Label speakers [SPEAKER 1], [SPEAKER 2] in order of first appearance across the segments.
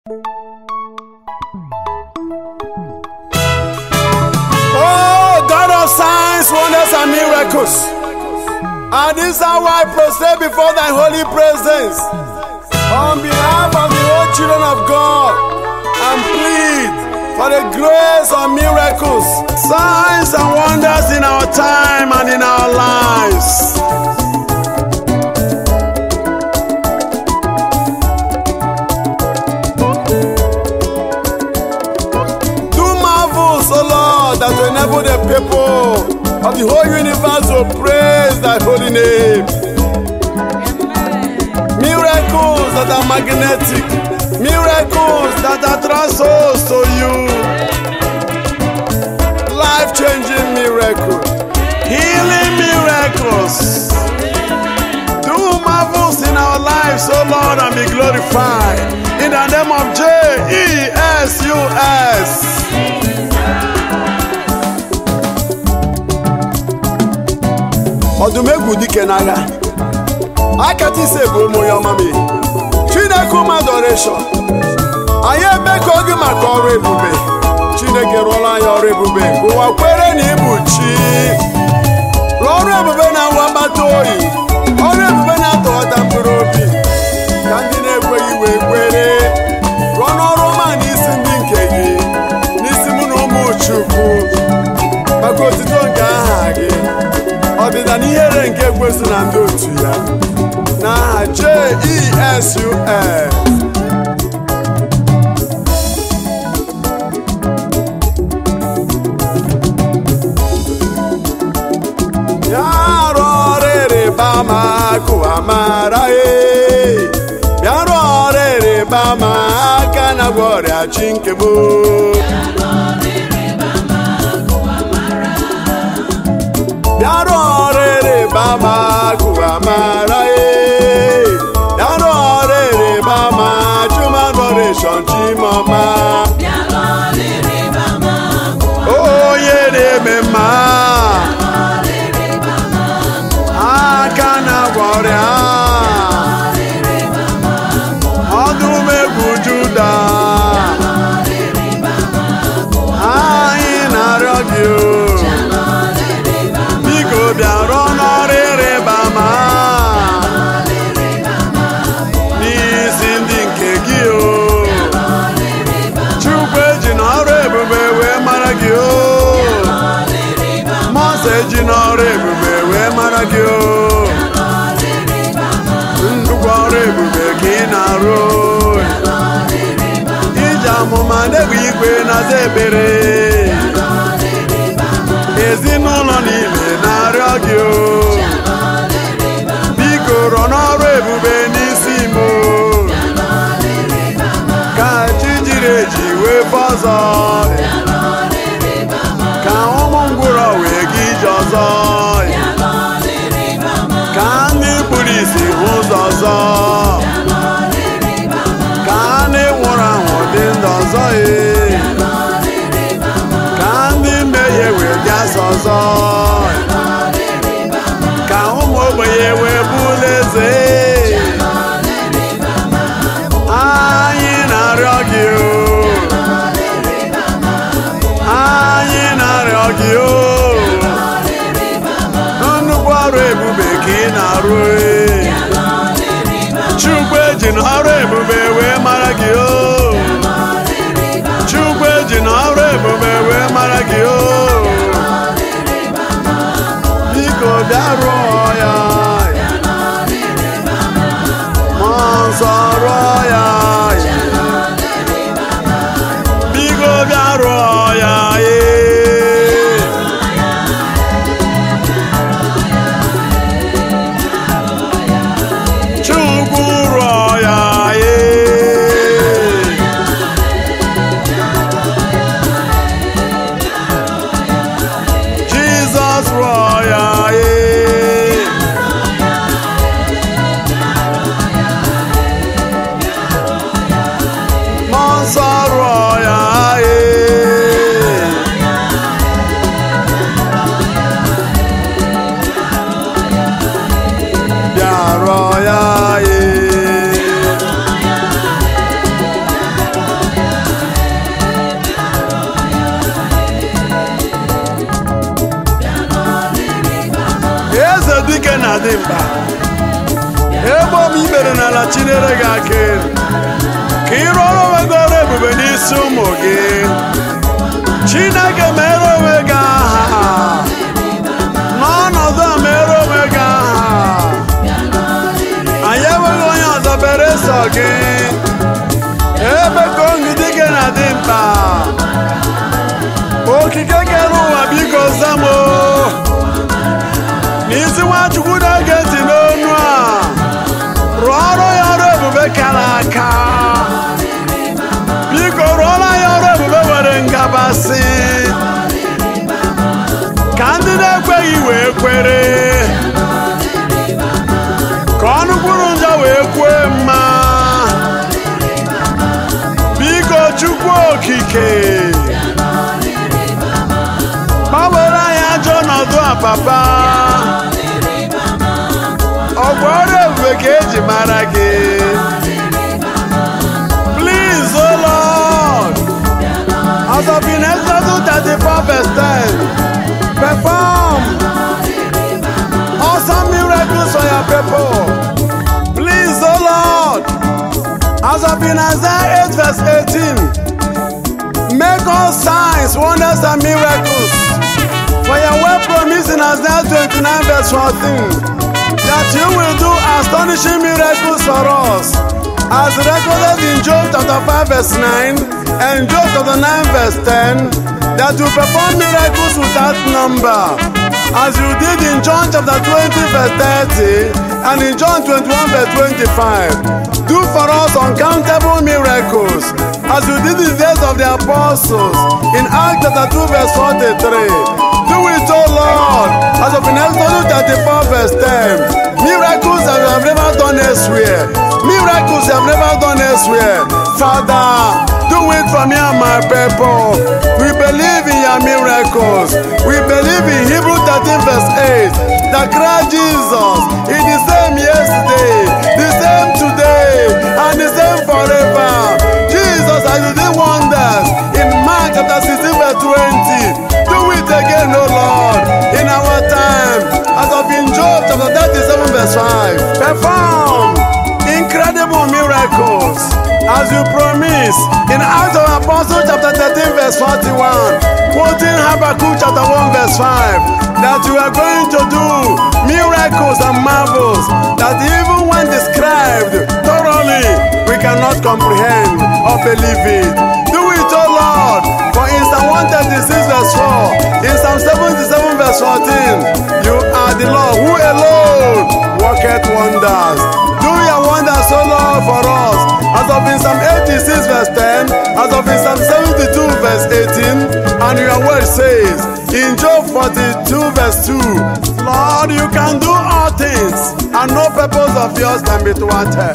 [SPEAKER 1] Oh, God of signs, wonders, and miracles. And this hour I prostrate before thy holy presence. On behalf of the whole children of God, and plead for the grace of miracles, signs, and wonders in our time and in our lives. Do marvels, O Lord, that will enable the people of the whole universe to praise thy holy name. Miracles that are magnetic, miracles that attract souls to you. Life changing miracles, healing miracles. Do marvels in our lives, O Lord, and be glorified. In the name of J E S U S. ọdụm egwu dike n'agha akata ise bụ ụmụ ya ọma m chineke ụmụ adoreshọn anyị eme ka oge maka ọrụ ebube chineke rụọla anyị ọrụ ebube ka ụwa kwere na ịbụ chi rụọ ọrụ ebube na nwa mgbata oyi ọrụ ebube na-atọghọta mkpụrụ obi ka ndị na-ekweghị wee kwere rụọ n'ọrụ ọma n'isi ndị nke gị n'isi mụ na ụmụ chukwu maka otito nke aha gị ọdịda na ihere nke ekwesị na ndị otu ya n'aha jesus ya rụọ ọrụ ịrịba ama akụ amara e bịa rụọ ọrụ ịrịba ama aka na gwa ọrịa chi nke m bịarụ ọrụ ịrịba ama akụ amara e bịarụ ọrụ ịrịba ama chuma adoration chimọma onye na-eme mma aka na-agwọ ọrịa ọdụm egwu juda anyị na-arịọ gị o biko bịaruo n'ọrụ ịrịba ama n'isi ndị nke gị o chukwu eji n'ọrụ ebube wee mara gị o mọsọ eji n'ọrụ ebube wee mara gị o nnukwu ọrụ ebube ka ị na-arụ iji amụma na-egbe igwe na-aza ekpere ezinụlọ niile na-arịọ gị o biko rọ n'ọrụ ebube n'isi m o. ka chi jiri eji wee fọ ọzọ ka ụmụ ngwụrọ wee gị ije ọzọ ka ndị kpụrụ isi hụ ụzọ ọzọ ka ndị nwụrụ anwụ dị ndụ ọzọ ee ka ndị mmehie wee bịasa ọzọ ka ụmụ ogbenye wee bụrụ eze anyị na-arịọ gị o anyị na-arịọ gị o nnukwu ọrụ ebube ka ị na-arụ e. chukwu eji n'ọrụ ebube wee mara gị o chukwu eji n'ọrụ ebube wee mara gị o biko bịa rụọ ya mmụọ nsọ rụọ ya biko bịa rụọ ya ee. chukwu rụọ ya ee. dị mkpa ebe ọ bụ ikpere n'ala chinere gị aka elu ka ị rụọrọ onwe gị ọrụ ebube n'isi ụmụ gị chineke mere onwe gị aha n'ọnọdụ a mere onwe gị aha anyị enweghị onye ọzọ bere sọ gị ebe ka ongidi gị na-adị mkpa okike kere ụwa biko zamo n'isi nwachukwu na-ege ntị n'onu a rụọ ọrụ ya ọrụ ebube kara aka biko rụọla ya ọrụ ebube nwere ngabasị ka ndị na-ekweghị wee kwere ka ọnụ kwuru njọ wee kwue mma biko chukwu okike gbanwere anyị ajọ ọnọdụ a papa ọgwụ ọrụ ebube ka eji mara gị please o lord as of in exodus 34 verse 10 perform awesome miracles for your people please o lord as of in isaiah 8 verse 18 make all signs wonders and miracles for your word promise in Isaiah 29 verse 14 that you will do astonishing miracles for us as recorded in Job chapter 5 verse 9 and Job chapter 9 verse 10 that you perform miracles without number as you did in John chapter 20 verse 30 and in John 21 verse 25 do for us uncountable miracles as you did in the days of the apostles in Acts chapter 2 verse 43 do it, O Lord, as of in Exodus 34 verse 10. Miracles that you have never done elsewhere. Miracles you have never done elsewhere. Father, do it for me and my people. We believe in your miracles. We believe in Hebrew 13 verse 8 that Christ Jesus is the same yesterday, the same today, and the same forever. Jesus, as you did wonders in Mark chapter 16 verse 20. Do it again, O Lord, in our time. As of in Job chapter 37 verse 5. Perform incredible miracles as you promise in Acts of Apostles chapter 13 verse 41. Quoting Habakkuk chapter 1 verse 5. That you are going to do miracles and marvels that even when described thoroughly, we cannot comprehend or believe it. Do it, O Lord, for in Psalm 136 verse 4, in Psalm 77 verse 14, you are the Lord who alone worketh wonders. Do your wonders, O Lord, for us. As of in Psalm 86 verse 10, as of in Psalm 72 verse 18, and your word says, in Job 42 verse 2, Lord, you can do all things, and no purpose of yours can be thwarted.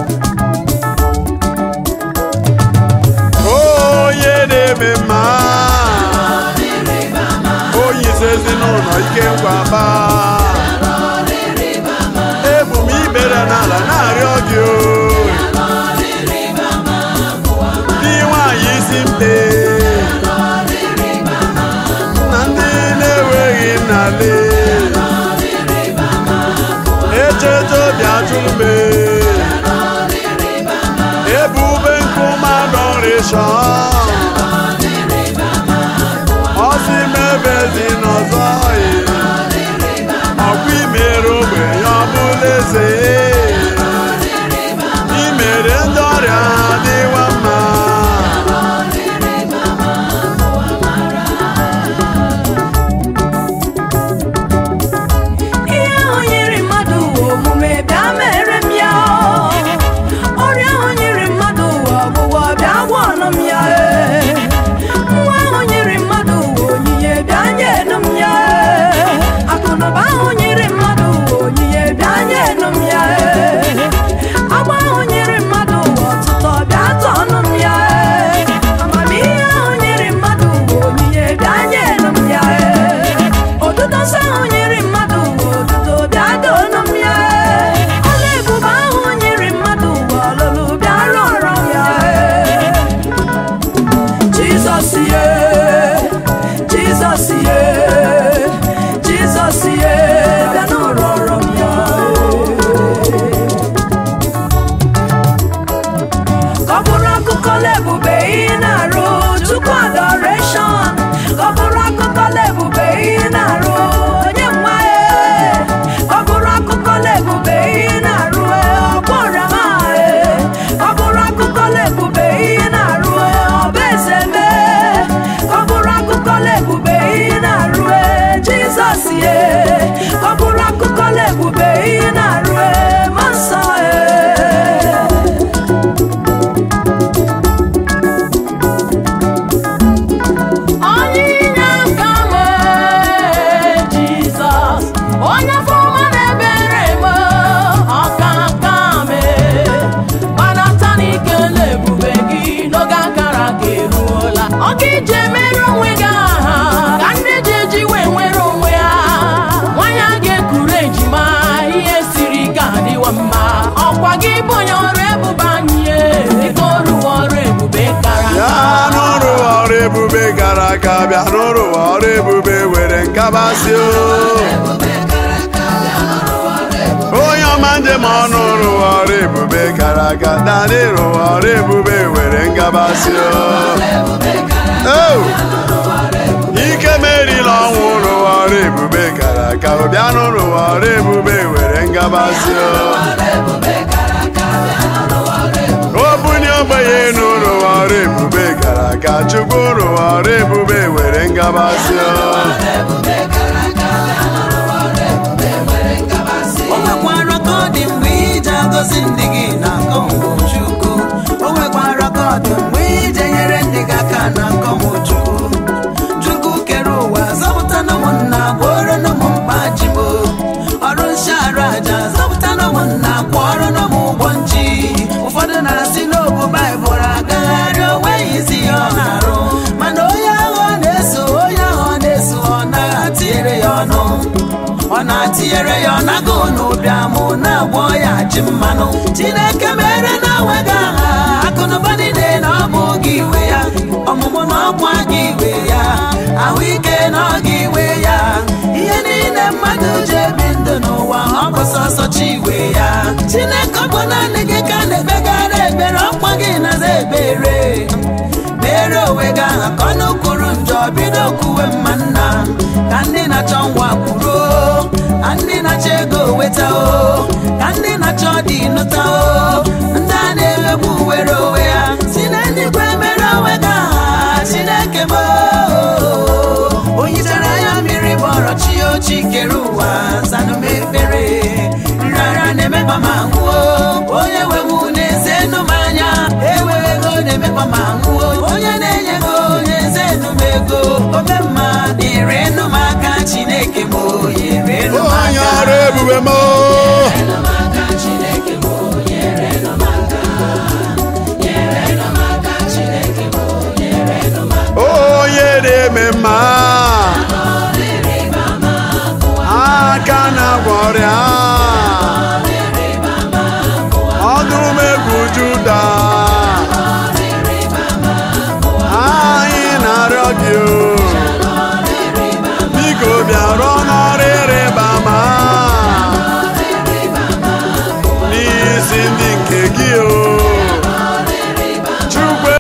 [SPEAKER 1] onye na-eme mma onye isi ezinụlọ ike nkwaba ebu m ikpere n'ala na-arịọ gị o dị nwanyị isi mpe na ndị na-enweghị nnale echeta obi atụrụ m ebube nkume adoration ọsị mebe dị n'ọzọ ọkwa imere ogbenye ọbụla eze imere ndị ọrịa ha dịwa mma
[SPEAKER 2] ihe ahụ nyere mmadụ ụwa omume bịa mere m ya ọrịa ahụ nyere mmadụ ụwa ọgwụgwọ bịa gwa ọnụ m ya ee. nwa ahụ nyere mmadụ ụwa onyinye bịa nyenu m ya ee. akụnụba ahụ nyere mmadụ ụwa onyinye bịa nyenu m ya ee. agba ahụ nyere mmadụ ụwa ọtụtụ bịa tọnụ m ya ee. amamihe ahụ nyere mmadụ ụwa onyinye bịa nyenu m ya ee. otuto nsọ ahụ nyere mmadụ ụwa otuto bịa donu m ya ee. ọla ebube ahụ nyere mmadụ ụwa ọlụlụ bịa rụọrọ m ya ee. la ebube ị na-arụ chukwu adoration ọ bụrụ akụkọ la ebube ị na-arụ onye nwa e ọ bụrụ akụkọ la ebube ị na-arụ e ọgbọra ma e ọ bụrụ akụkọ la ebube ị na-arụ e ọba eze mee ọ bụrụ akụkọ la ebube ị na-arụ e jizọs ye ọ bụrụ akụkọ la ebube ị na-arụ e ma nsọ e Onyinye aka m Jizọs onye fọma na-ebere m ọka aka m gbanata n'ike na ebube gị n'oge akara gị eruola ọka ije mere onwe gị aha ka ndị ji eji wee nwere onwe ha nwanyị a ga-ekuru ejima ihe siri ike adịwa mma ọkwa gị bụ onye ọrụ ebube anyị dịka ọrụ ọrụ ebube kara
[SPEAKER 1] bịa n'ụrụ ọrụ ebube gara aga bịa n'ụrụ ọrụ ebube were nkabasị o onye ọma njem ọnụ rụwa ọrụ ebube gara aga naanị rụwa ọrụ ebube were ngabasị o Oh! ike merila ọnwụ rụwa ọrụ ebube gara aga bịanụ rụwa ọrụ ebube were ngabasị o obunye ogbenye enu rụwa ọrụ ebube gara aga chukwu rụwa ọrụ ebube were ngabasị o
[SPEAKER 3] o nwekwara ka ọ dị mgbe ije agọzi ndị gị na akọmchukwu o nwekwara ka ọ dị mgbe ije nyere ndị gị aka na akọmchukwu chukwu kere ụwa zọpụta na ụmụnna gwọrọ na ụmụ mkpa jibo ọrụ nshara aja zọpụta na ụmụnna kwọrọ na ụmụ ụgbọ nchi ụfọdụ na-asị n'obu baịbụl agagharị o nweghị isi ya ọ na-arụ mana onye ahụ ọ na-eso onye ahụ ọ na-eso ọ naghị atinyere ya ọnụ ọ na-atinyere ya ọ nago n'ụbịamụ na-agwọ ya ji mmanụ chineke mere na enweghị aha akụnụba niile na ọ bụ gị iwe ya ọmụmụ na ọkwa gị iwe ya ahụike na ọ gị iwe ya ihe niile mmadụ ji ebi ndụ n'ụwa ọ bụ sọsọ chi iwe ya chineke ọ bụ naanị gị ka na-ekpegara ekpere ọkwa gị naza ekpere mere onwe gị aha ka ọnụ kwuru njọ bido kwuwe mma nna ka ndị na-achọ ngwa kwuru o, ka ndị na-achọ ego weta o ka ndị na-achọ dị nụta o ndị a na-eghegbu were onwe ya si na eluigwe mere onwe gị aha chineke m o. onye chara ya mmiri bọrọ chi ochi kere ụwa zanụ m ekpere nrara na-emekpa ma nwụọ onye nwewu na-eze nụ m anya enweghị ego na-emekpa ma nwụọ onye na-enye ego onye eze nụ m ego ome mma na-ere nụ m aka chineke m oyere nụ m
[SPEAKER 1] onye
[SPEAKER 3] aka
[SPEAKER 1] ọrụ ebube m o. onye na-eme mma